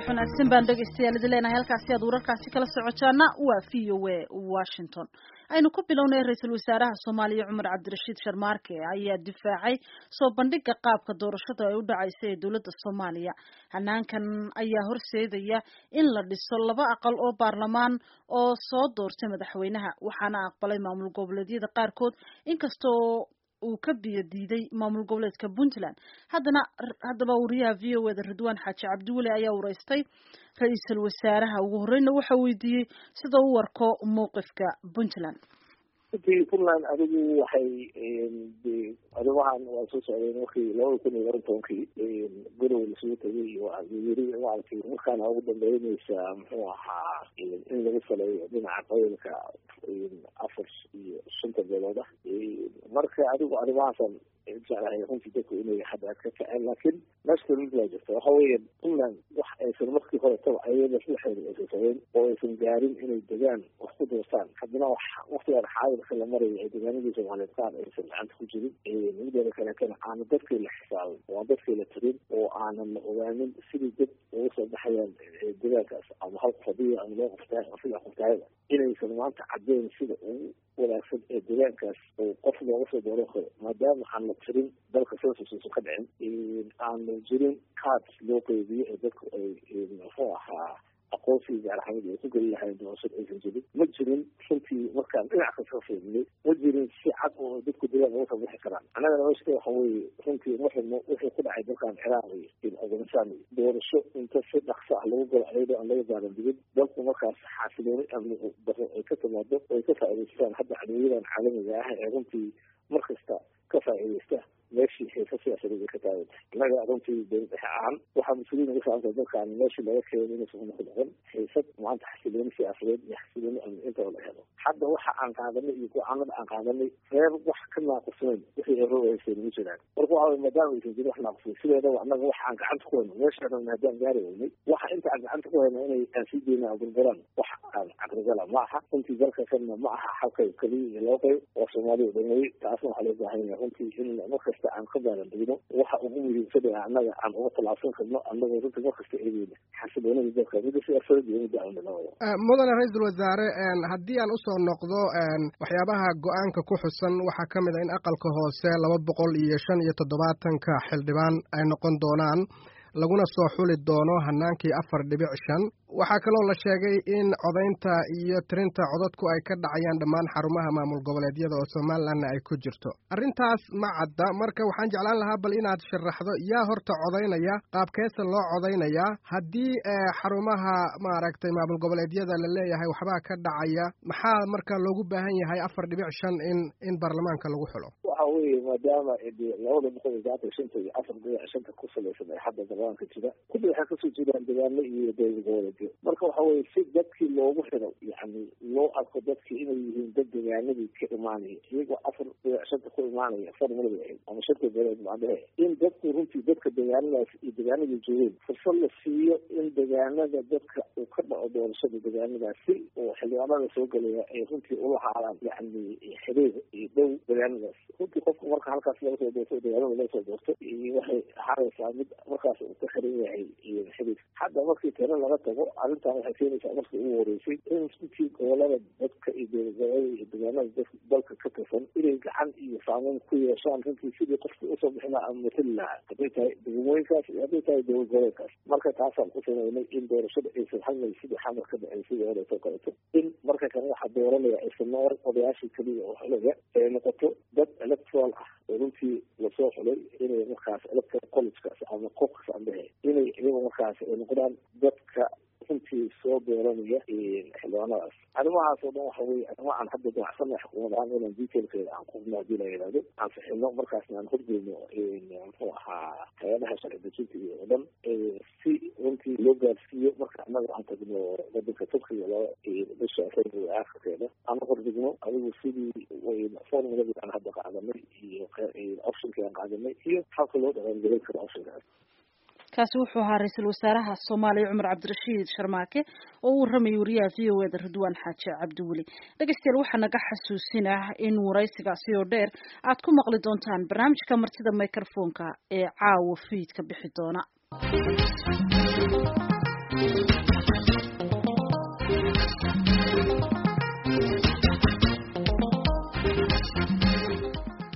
wanaagsan baan dhegaystayaal idin leenahay halkaasi aad wararkaasi kala socotaana waa v o a washington aynu ku bilownay ra-iisul wasaaraha soomaaliya cumar cabdirashiid sharmaarke ayaa difaacay soo bandhiga qaabka doorashada ay u dhacaysa ee dowladda soomaaliya hanaankan ayaa horseedaya in la dhiso laba aqal oo baarlamaan oo soo doortay madaxweynaha waxaana aqbalay maamul goboleedyada qaarkood inkastoo uu ka biyo diiday maamul goboleedka puntland haddana haddaba wariyaha v o eda ridwaan xaaji cabdiweli ayaa wareystay ra-iisul wasaaraha ugu horreyna waxa weydiiyey sida u warko mowqifka puntland runtii puntland adigu waxay arrimahan waa soo socdeen markii labada kun iyo laban tobankii gorow lasugu tegay wayiri maaragtay markaana ugu dambeyneysa muxuu ahaa in lagu saleeyo dhinaca qabiilka afar iyo shanta beelood ah marka adigu arrimahaasan jeclahay runtii dadku inay hadda ka kaceen laakiin meesha mid baa jirta waxa weeye puntland wax aysan markii horetaba ayada dhexeeda aysan sameyn oo aysan gaarin inay degaan wax ku doortaan haddana wax waktigaan xaadirka la maraya ay degaanadii soomaaliyeed qaar aysan gacanta ku jirin mideeda kaleetana aana dadkii la xisaabin oo aan dadkii la tirin oo aanan la ogaanin sidii dad uga soo baxayaan degaankaas ama hal qof hadiya ama loo qoftaay ama saddex qoftaayada inaysan maanta caddeyn sida ugu wanaagsan ee degaankaas oo qof looga soo dooran karo maadaama aan la tirin dalka censusuusan ka dhicin aanu jirin card loo qeybiyo ee dadku ay muxuu ahaa aqoonsigii gaaraxamid ay ku geli lahayn doorashada aysan jirin ma jirin runtii markaan dhinac kasta ka fiirinay ma jirin si cad oo dadku degaan uga soo bixi karaan annagana meeshka waxa weeye runtii waxaynu wixii ku dhacay dalkan ciraaq iyo afghanistan iyo doorasho inta si dhaqso ah lagu galo ayadoo aan laga gaaran digin dalku markaas xaasilooni amni daro ay ka timaado oo ay ka faa'iidaystaan hadda cadowyadan caalamiga ah ee runtii mar kasta ka faa'iidaysta meeshii xiisa siyaasadeed ay ka taagan tahay innaga runtii dowlad dhexe ahaan waxaa mas-uuliyin uga saabanta dalkan meeshii laga keenay inaysan unoqon noqon xiisad maanta xasilooni siyaasadeed iyo xasilooni amni intaba la helo hadda waxa aan qaadanay iyo go-aanada aan qaadanay reer wax ka naaqusnayn wixii eroaysay nagu jiraan marka waxa weye maadaama aysan jirin wax naaqusnayn sideedaba annaga waxa aan gacanta ku hayno meeshaan haddaan gaari weynay waxa inta aan gacanta ku hayno inay aan sii deyna aan burburaan wax aan caqligala ma aha runtii dalka kanna ma aha hal qayb keliya iyo laba qayb oo soomaaliya dhamay taasna waxaa loo baahan yahay runtii in markasta aan ka baalandegno waxa ugu muhiimsan ee annaga aan uga tallaabsan karno annagoo runtii markasta eegeyna xasiloonada dalka midda siyaasadeed iyo midda amni labada mudane ra-iisul wasaare haddii aan usoo noqdo waxyaabaha go-aanka ku xusan waxaa ka mid a in aqalka hoose laba boqol iyo shan iyo toddobaatanka xildhibaan ay noqon doonaan laguna soo xuli doono hanaankii afar dhibic shan waxaa kaloo la sheegay in codaynta iyo tirinta codadku ay ka dhacayaan dhammaan xarumaha maamul goboleedyada oo somalilanna ay ku jirto arrintaas ma cadda marka waxaan jeclaan lahaa bal inaad sharaxdo yaa horta codaynaya qaabkeesa loo codaynayaa haddii xarumaha maaragtay maamul goboleedyada la leeyahay waxbaa ka dhacaya maxaa marka loogu baahan yahay afar dhibic shan in in baarlamaanka lagu xulo waxa weeye maadaama labada boqol iyo saatan shanta iyo afar dhibic shanta ku salaysan ay hadda baarlamaanka jira kulli waxay kasoo jeedaan degaano iyo dowlad goboleed marka waxa weye si dadkii loogu xiro yani loo arko dadkii inay yihiin dad degaanadii ka imaanaya iyagoo afar dhibic shanta ku imaanaya formulada ahayd ama shanta beeleed macnahe in dadku runtii dadka degaanadaas iyo degaanadii joogeen fursad la siiyo in degaanada dadka uu ka dhaco doorashada degaanadaas si oo xildhibaanada soo gelaya ay runtii ula haadaan yani xiriir iyo dhow degaanadaas runtii qofka marka halkaas laga soo doorto degaanada laga soo doorto waxay ahaanaysaa mid markaas uu ka xiran yahay xiriir hadda markii tiro laga tago arrintan waxay keenaysaa markii ugu horeysay in runtii gobolada dadka iyo dowladgobolada iyo degaanada dadka dalka ka tirsan inay gacan iyo saameyn ku yeeshaan runtii sidii qofka usoo bixin lahaa ama matali lahaa hadday tahay degmooyinkaas iyo hadday tahay dowlad goboleedkaas marka taasaan ku sameynay in doorashada aysan hadlay sidii xamar ka dhacay sidii horeeto kaleeto in marka kale waxaa dooranaya aysan noor odayaashii keliya oo xulaga ay noqoto dad electoral ah oo runtii lasoo xulay inay markaas electoral collegekaas ama qofkas ambehe inay iyaga markaas ay noqdaan dadka runtii soo dooranaya xildhibaanadaas arrimahaas oo dhan waxa weye arrimo aan hadda danacsana xukuumad ahaan inaan detailkeeda aan qufno hadii la yidhahdo aan fixino markaasna aan horgeyno muxuu ahaa hay-adaha sharci dejinta iyo o dhan si runtii loo gaarsiiyo marka annaga aan tagno wadanka turkiga laba bisha february aakhirkeeda aan hordigno adigu sidii formuladii aan hadda qaadanay iyo optionkii aan qaadanay iyo halka loo dhaqangelin karo optionkaas kaasi wuxuu ahaa ra-iisul wasaaraha soomaaliya cumar cabdirashiid sharmaake oo u waramayay wariyaha v o eda ridwaan xaaji cabdiweli dhegeystayaal waxaa naga xasuusinah in waraysigaasi oo dheer aad ku maqli doontaan barnaamijka martida microfonka ee caawa fiidka bixi doona